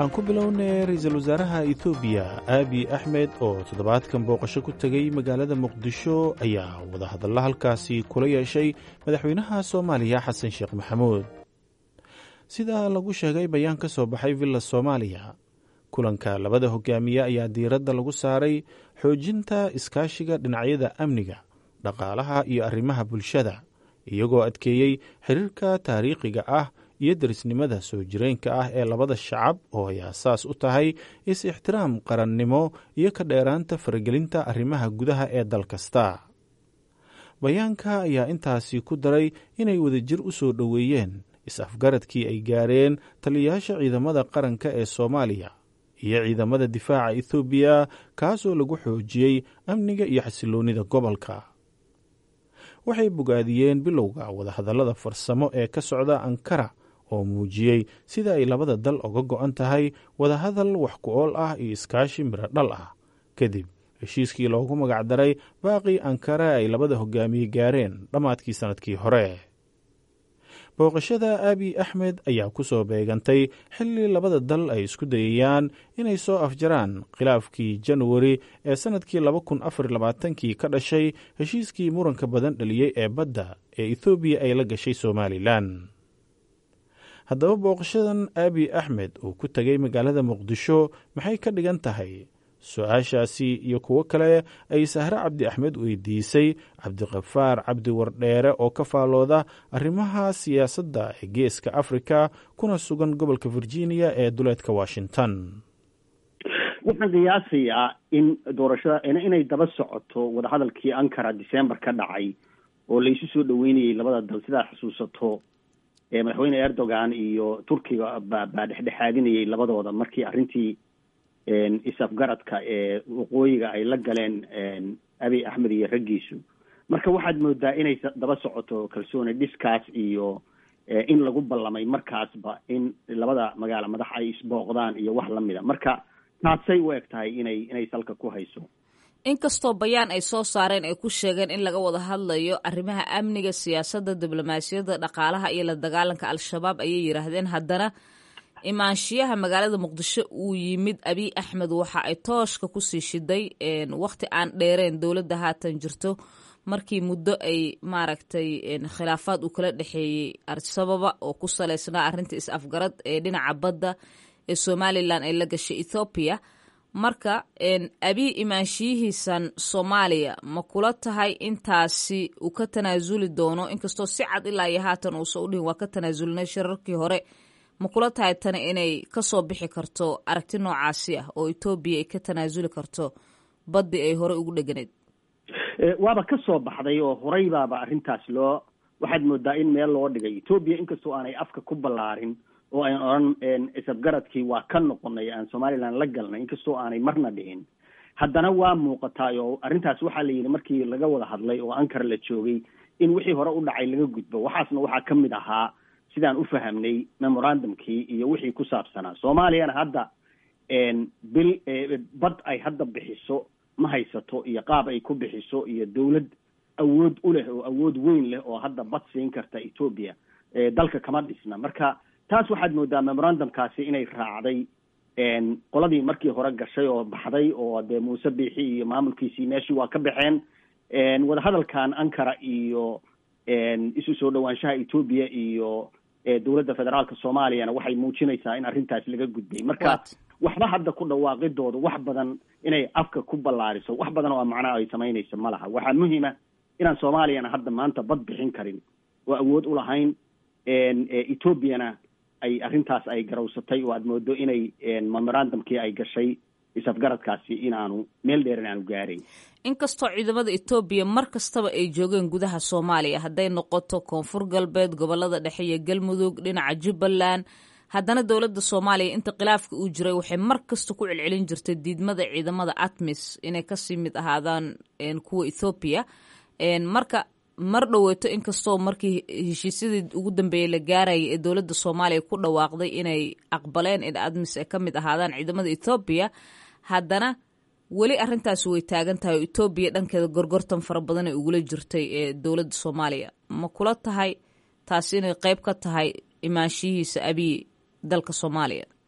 aan ku bilownay ra-iisul wasaaraha etoobiya aabi axmed oo toddobaadkan booqasho ku tegey magaalada muqdisho ayaa wadahadalla halkaasi kula yeeshay madaxweynaha soomaaliya xasan sheekh maxamuud sida lagu sheegay bayaan ka soo baxay villa soomaaliya kulanka labada hogaamiye ayaa diiradda lagu saaray xoojinta iskaashiga dhinacyada amniga dhaqaalaha iyo arrimaha bulshada iyagoo adkeeyey xiriirka taariikhiga ah iyo derisnimada soo jireenka ah ee labada shacab oo ay aasaas u tahay is-ixtiraam qarannimo iyo ka dheeraanta faragelinta arrimaha gudaha ee dal kasta bayaanka ayaa intaasi ku daray inay wadajir u soo dhoweeyeen is-afgaradkii ay gaareen taliyayaasha ciidamada qaranka ee soomaaliya iyo ciidamada difaaca ethoobiya kaasoo lagu xoojiyey amniga iyo xasiloonnida gobolka waxay bogaadiyeen bilowga wadahadallada farsamo ee ka socda ankara oo muujiyey sida ay labada dal oga go-an tahay wadahadal wax ku ool ah iyo iskaashi miro dhal ah kadib heshiiskii loogu magacdaray baaqii ankara ay labada hogaamiye gaareen dhammaadkii sannadkii hore booqashada aabi axmed ayaa ku soo beegantay xilli labada dal ay isku dayayaan inay soo afjaraan khilaafkii januari ee sannadkii laba kun afar labaatankii ka dhashay heshiiskii muranka badan dhaliyey ee badda ee ethoobiya ay la gashay somalilan haddaba booqashadan aabi axmed uu ku tegay magaalada muqdisho maxay ka dhigan tahay su-aashaasi iyo kuwo kale ay sahre cabdi axmed weydiisay cabdiqafaar cabdi wardheere oo ka faalooda arrimaha siyaasadda ee geeska afrika kuna sugan gobolka virginia ee duleedka washington waxaan qiyaasayaa in doorashada inay daba socoto wadahadalkii ankara december ka dhacay oo laysu soo dhaweynayay labada dal sidaa xusuusato madaxweyne erdogan iyo turkiga baa baa dhexdhexaadinayay labadooda markii arrintii is-afgaradka ee waqooyiga ay la galeen abiy axmed iyo raggiisu marka waxaad moodaa inay daba socoto kalsooni dhiskaas iyo in lagu ballamay markaasba in labada magaalo madax ay isbooqdaan iyo wax lamida marka taasay u eg tahay inay inay salka ku hayso inkastoo bayaan ay soo saareen ay ku sheegeen in laga wada hadlayo arrimaha amniga siyaasadda diblomaasiyadda dhaqaalaha iyo la dagaalanka al-shabaab ayay yidhaahdeen haddana imaanshiyaha magaalada muqdisho uu yimid abiy axmed waxa ay tooshka kusii shiday wakhti aan dheereen dowladda haatan jirto markii muddo ay maaragtay khilaafaad uu kala dhexeeyey al-sababa oo ku saleysnaa arrinta is-afgarad ee dhinaca badda ee somalilan ay la gashay ethoobiya marka abiy imaanshiyihiisan soomaaliya ma kula tahay intaasi uu ka tanaasuli doono inkastoo si cad ilaa iyo haatan uusa u dhihin waa ka tanaasulnay shirarkii hore ma kula tahay tani inay kasoo bixi karto aragti noocaasi ah oo etoobiya ay ka tanaasuli karto baddii ay horey ugu dheganeed waaba ka soo baxday oo horey baaba arrintaas loo waxaad moodaa in meel loo dhigay etoobiya inkastoo aanay afka ku ballaarin oo ayn odhan isafgaradkii waa ka noqonay aan somaliland la galnay inkastoo aanay marna dhihin haddana waa muuqataa oo arrintaas waxaa la yidhi markii laga wada hadlay oo ankara la joogay in wixii hore u dhacay laga gudbo waxaasna waxaa ka mid ahaa sidaan u fahamnay memorandumkii iyo wixii ku saabsanaa soomaaliyana hadda bil bad ay hadda bixiso ma haysato iyo qaab ay ku bixiso iyo dawlad awood u leh oo awood weyn leh oo hadda bad siin karta etoobiya dalka kama dhisna marka taas waxaad moodaa memorandumkaasi inay raacday qoladii markii hore gashay oo baxday oo dee muuse biixi iyo maamulkiisii meeshii waa ka baxeen wadahadalkan ankara iyo isu soo dhawaanshaha etoobiya iyo dowladda federaalka soomaaliyana waxay muujinaysaa in arrintaas laga gudbay marka waxba hadda ku dhawaaqidooda wax badan inay afka ku ballaariso wax badan oo macnaha ay samaynayso ma laha waxaa muhiima inaan soomaaliyana hadda maanta bad bixin karin oo awood u lahayn etoobiyana ay arrintaas ay garawsatay oo aad moodo inay memorandumkii ay gashay is-afgaradkaasi inaanu meel dheer inaanu gaarayn inkastoo ciidamada etoobiya mar kastaba ay joogeen gudaha soomaaliya hadday noqoto koonfur galbeed gobolada dhexe iyo galmudug dhinaca jubbaland haddana dowladda soomaaliya inta khilaafka uu jiray waxay mar kasta ku celcelin jirtay diidmada ciidamada atmis inay kasii mid ahaadaan kuwa ethoobiya marka mar dhoweeto inkastoo markii heshiisyadii ugu dambeeyey la gaarayay ee dowladda soomaaliya ku dhawaaqday inay aqbaleen in admis ay ka mid ahaadaan ciidamada ethoobiya haddana weli arrintaasi way taagan tahay oo etoobiya dhankeeda gorgortan fara badan ay ugula jirtay ee dowladda soomaaliya ma kula tahay taasi inay qeyb ka tahay imaanshihiisa abiy dalka soomaaliya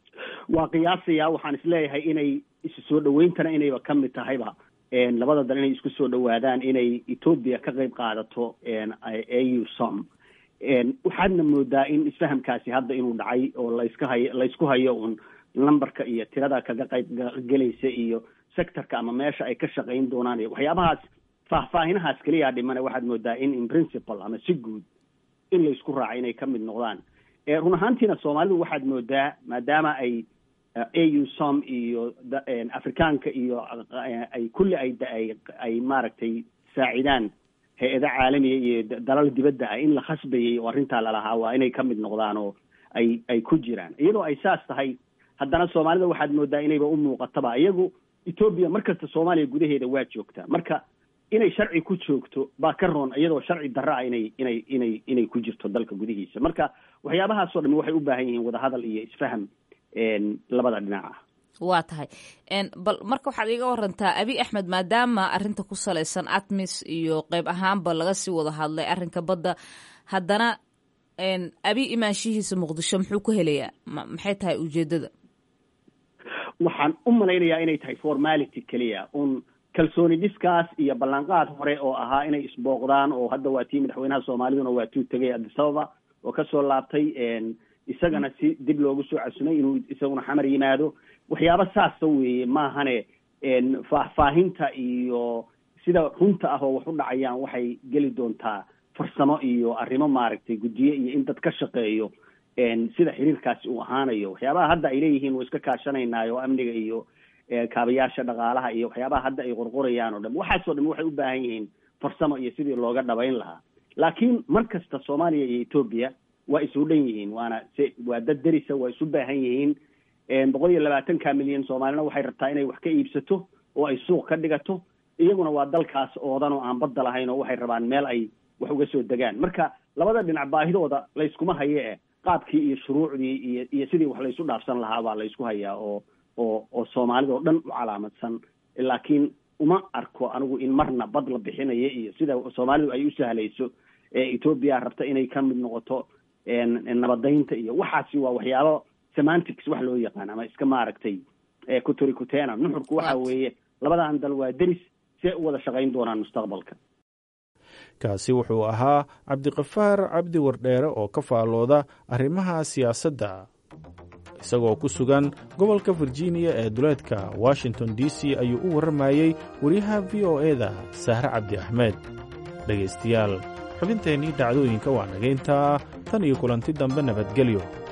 waa qiyaasaya waxaan isleeyahay inay isu soo dhaweyntana inayba ka mid tahayba labada dal inay isku soo dhawaadaan inay etoobiya ka qayb qaadato au som waxaadna moodaa in isfahamkaasi hadda inuu dhacay oo layska hayo laysku hayo un numberka iyo tirada kaga qayb gelaysa iyo sectorka ama meesha ay ka shaqayn doonaan iyo waxyaabahaas faahfaahinahaas keliyaa dhimane waxaad moodaa in in principle ama si guud in laysku raaca inay ka mid noqdaan run ahaantiina soomaalidu waxaad moodaa maadaama ay au som iyo afrikaanka iyo ay kulli ay ay maaragtay saacidaan hay-ada caalamiya iyo dalal dibadda ah in la khasbayay oo arrintaa lalahaa waa inay ka mid noqdaan oo ay ay ku jiraan iyadoo ay saas tahay haddana soomaalida waxaad moodaa inayba u muuqataba iyagu etoobiya markasta soomaaliya gudaheeda waa joogtaa marka inay sharci ku joogto baa ka roon iyadoo sharci darro ah inay inay inay inay ku jirto dalka gudihiisa marka waxyaabahaasoo dhami waxay u baahan yihiin wadahadal iyo isfaham labada dhinac ah waa tahay bal marka waxaad iiga warantaa abi axmed maadaama arrinta ku salaysan atmis iyo qeyb ahaanba laga sii wada hadlay arrinka badda haddana abi imaanshihiisa muqdisho muxuu ku helayaa maxay tahay ujeedada waxaan u malaynayaa inay tahay formality keliya un kalsooni dhiskaas iyo ballanqaad hore oo ahaa inay isbooqdaan oo hadda waa tii madaxweynaha soomaaliduna waa tuu tegay addis ababa oo kasoo laabtay isagana si dib loogu soo casumay inuu isaguna xamar yimaado waxyaaba saasa weeye maahane faahfaahinta iyo sida runta ah oo wax u dhacayaan waxay geli doontaa farsamo iyo arrimo maaragtay guddiye iyo in dad ka shaqeeyo sida xiriirkaasi uu ahaanayo waxyaabaha hadda ay leeyihiin waa iska kaashanaynaay amniga iyo kaabayaasha dhaqaalaha iyo waxyaabaha hadda ay qorqorayaan oo dham waxaasoo dham waxay u baahan yihiin farsamo iyo sidii looga dhabayn lahaa laakiin mar kasta soomaaliya iyo etoobiya waa isu dhan yihiin waana se waa dad derisa waa isu baahan yihiin boqol iyo labaatanka milyan soomaalina waxay rabtaa inay wax ka iibsato oo ay suuq ka dhigato iyaguna waa dalkaas oodan oo aan badda lahayn oo waxay rabaan meel ay wax uga soo degaan marka labada dhinac baahidooda layskuma haye eh qaabkii iyo shuruucdii iyo iyo sidii wax laysu dhaafsan lahaa baa laysku hayaa oo oo oo soomaalida oo dhan u calaamadsan laakiin uma arko anigu in marna bad la bixinayo iyo sida soomaalidu ay u sahlayso etoobiya rabta inay ka mid noqoto nabadaynta iyo waxaasi waa waxyaabo semantics wax loo yaqaan ama iska maaragtay kuturi kutena nuxurku waxa weeye labadan dal waa deris see u wada shaqayn doonaan mustaqbalka kaasi wuxuu ahaa cabdiqafaar cabdi wardheere oo ka faalooda arrimaha siyaasadda isagoo ku sugan gobolka virginia ee duleedka washington d c ayuu u warramayey wariyaha v o e-da sahre cabdi axmed dhegaystayaal xubinteennii dhacdooyinka waa nagayntaa tan iyo kulanti dambe nabadgelyo